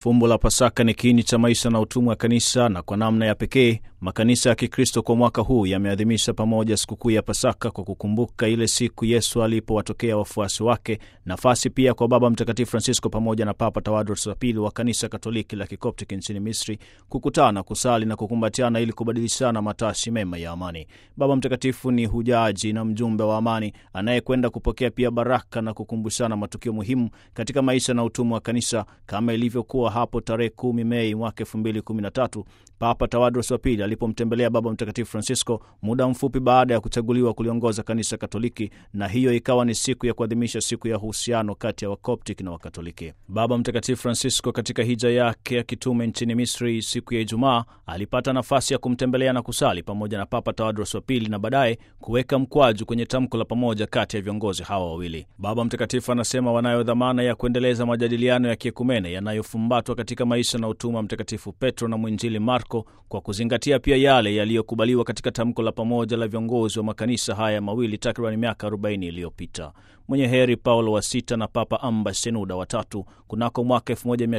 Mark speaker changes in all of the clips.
Speaker 1: Fumbo la Pasaka ni kiini cha maisha na utumwa wa kanisa, na kwa namna ya pekee makanisa ya Kikristo kwa mwaka huu yameadhimisha pamoja sikukuu ya Pasaka kwa kukumbuka ile siku Yesu alipowatokea wafuasi wake, nafasi pia kwa Baba Mtakatifu Francisco pamoja na Papa Tawadros wa pili wa kanisa Katoliki la Kikoptiki nchini Misri kukutana, kusali na kukumbatiana ili kubadilishana matashi mema ya amani. Baba Mtakatifu ni hujaji na mjumbe wa amani anayekwenda kupokea pia baraka na kukumbushana matukio muhimu katika maisha na utumwa wa kanisa kama ilivyokuwa hapo tarehe kumi Mei mwaka elfu mbili kumi na tatu Papa Tawadros wa pili alipomtembelea Baba Mtakatifu Francisco muda mfupi baada ya kuchaguliwa kuliongoza kanisa Katoliki, na hiyo ikawa ni siku ya kuadhimisha siku ya uhusiano kati ya Wakoptik na Wakatoliki. Baba Mtakatifu Francisco katika hija yake ya kitume nchini Misri siku ya Ijumaa alipata nafasi ya kumtembelea na kusali pamoja na Papa Tawadros wa pili na baadaye kuweka mkwaju kwenye tamko la pamoja kati ya viongozi hawa wawili. Baba Mtakatifu anasema wanayo dhamana ya kuendeleza majadiliano ya kiekumene yanayofumbatwa katika maisha na utumwa Mtakatifu Petro na mwinjili Marko kwa kuzingatia pia yale yaliyokubaliwa katika tamko la pamoja la viongozi wa makanisa haya mawili takriban miaka 40 iliyopita. Mwenye heri Paulo wa sita na Papa Amba Senuda watatu kunako mwaka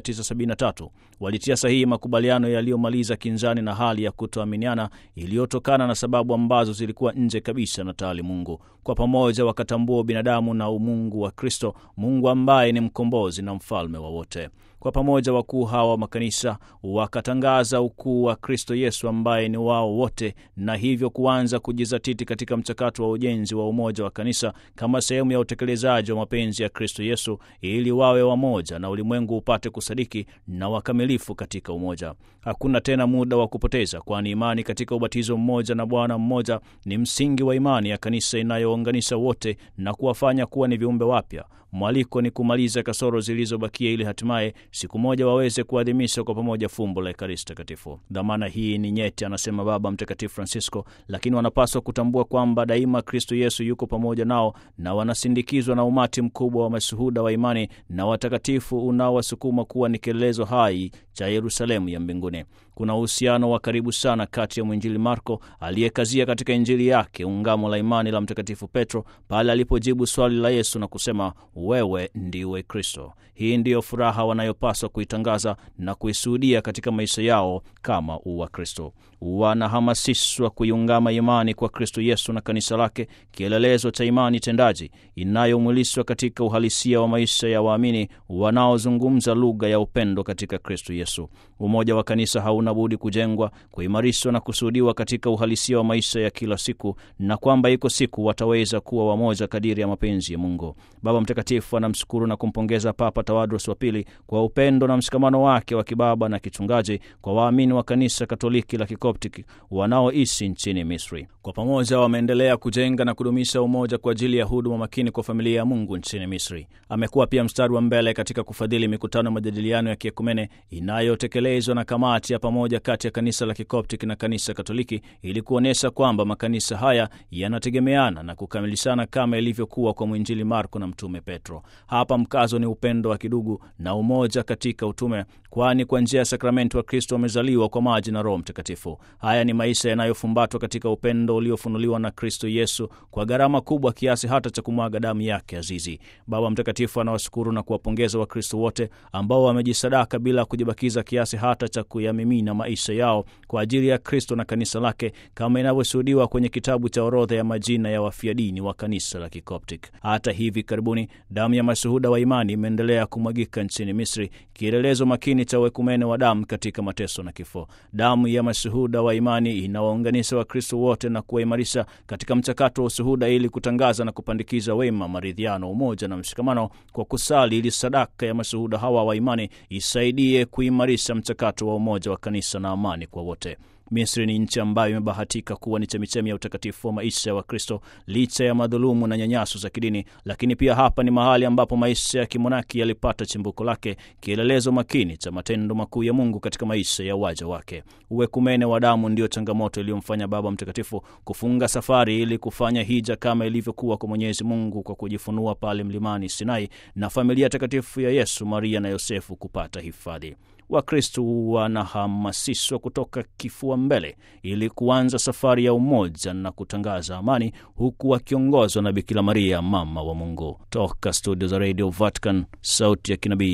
Speaker 1: 1973 walitia sahihi makubaliano yaliyomaliza kinzani na hali ya kutoaminiana iliyotokana na sababu ambazo zilikuwa nje kabisa na taalimungu. Kwa pamoja wakatambua binadamu na umungu wa Kristo, Mungu ambaye ni mkombozi na mfalme wa wote. Kwa pamoja wakuu hawa wa makanisa wakatangaza ukuu wa Kristo Yesu ambaye ni wao wote, na hivyo kuanza kujizatiti katika mchakato wa ujenzi wa umoja wa kanisa kama sehemu ya utekelezaji wa mapenzi ya Kristo Yesu, ili wawe wamoja na ulimwengu upate kusadiki na wakamilifu katika umoja. Hakuna tena muda wa kupoteza, kwani imani katika ubatizo mmoja na Bwana mmoja ni msingi wa imani ya kanisa inayounganisha wote na kuwafanya kuwa ni viumbe wapya. Mwaliko ni kumaliza kasoro zilizobakia ili hatimaye siku moja waweze kuadhimisha kwa pamoja fumbo la Ekaristi Takatifu. Dhamana hii ni nyeti, anasema Baba Mtakatifu Francisco, lakini wanapaswa kutambua kwamba daima Kristo Yesu yuko pamoja nao na wanasindikizwa na umati mkubwa wa mashuhuda wa imani na watakatifu unaowasukuma kuwa ni kielelezo hai cha Yerusalemu ya mbinguni. Kuna uhusiano wa karibu sana kati ya mwinjili Marko aliyekazia katika Injili yake ungamo la imani la Mtakatifu Petro pale alipojibu swali la Yesu na kusema wewe ndiwe Kristo. Hii ndiyo furaha wanayopaswa kuitangaza na kuishuhudia katika maisha yao kama uwa Kristo. Wanahamasishwa kuiungama imani kwa Kristo Yesu na kanisa lake, kielelezo cha imani tendaji inayomwilishwa katika uhalisia wa maisha ya waamini wanaozungumza lugha ya upendo katika Kristo Yesu. Umoja wa kanisa hauna budi kujengwa, kuimarishwa na kushuhudiwa katika uhalisia wa maisha ya kila siku, na kwamba iko siku wataweza kuwa wamoja kadiri ya mapenzi ya Mungu. Baba Mtakatifu anamshukuru na kumpongeza Papa Tawadros wa pili kwa upendo na mshikamano wake wa kibaba na kichungaji kwa waamini wa kanisa Katoliki la Kikoptiki wanaoishi nchini Misri. Kwa pamoja wameendelea kujenga na kudumisha umoja kwa ajili ya huduma makini kwa familia ya Mungu nchini Misri. Amekuwa pia mstari wa mbele katika kufadhili mikutano ya majadiliano ya kiekumene inayotekelezwa na kamati ya pamoja kati ya kanisa la Kikoptiki na kanisa Katoliki ili kuonyesha kwamba makanisa haya yanategemeana na kukamilishana kama ilivyokuwa kwa mwinjili Marko na mtume Petro. Hapa mkazo ni upendo wa kidugu na umoja katika utume, kwani kwa njia ya sakramenti wa Kristo wamezaliwa kwa maji na Roho Mtakatifu. Haya ni maisha yanayofumbatwa katika upendo uliofunuliwa na Kristo Yesu kwa gharama kubwa kiasi hata cha kumwaga damu yake azizi. Baba Mtakatifu anawashukuru na kuwapongeza Wakristo wote ambao wamejisadaka bila kujibakiza kiasi hata cha kuyamimina maisha yao kwa ajili ya Kristo na kanisa lake kama inavyoshuhudiwa kwenye kitabu cha orodha ya majina ya wafia dini wa kanisa la Kikoptik. Hata hivi karibuni damu ya mashuhuda wa imani imeendelea kumwagika nchini Misri, kielelezo makini cha uekumene wa damu katika mateso na kifo. Damu ya mashuhuda wa imani inawaunganisha Wakristo wote na kuwaimarisha katika mchakato wa ushuhuda ili kutangaza na kupandikiza wema, maridhiano, umoja na mshikamano kwa kusali, ili sadaka ya mashuhuda hawa wa imani isaidie kuimarisha mchakato wa umoja wa kanisa na amani kwa wote. Misri ni nchi ambayo imebahatika kuwa ni chemichemi ya utakatifu wa maisha ya Wakristo licha ya madhulumu na nyanyaso za kidini, lakini pia hapa ni mahali ambapo maisha ya kimonaki yalipata chimbuko lake, kielelezo makini cha matendo makuu ya Mungu katika maisha ya waja wake. Uwekumene wa damu ndiyo changamoto iliyomfanya Baba Mtakatifu kufunga safari ili kufanya hija kama ilivyokuwa kwa Mwenyezi Mungu kwa kujifunua pale mlimani Sinai na familia takatifu ya Yesu, Maria na Yosefu kupata hifadhi. Wakristu wanahamasishwa kutoka kifua mbele ili kuanza safari ya umoja na kutangaza amani, huku wakiongozwa na Bikira Maria, mama wa Mungu. Toka studio za Radio Vatican, sauti ya kinabii,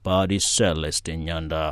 Speaker 1: Padre Celestin Nyanda.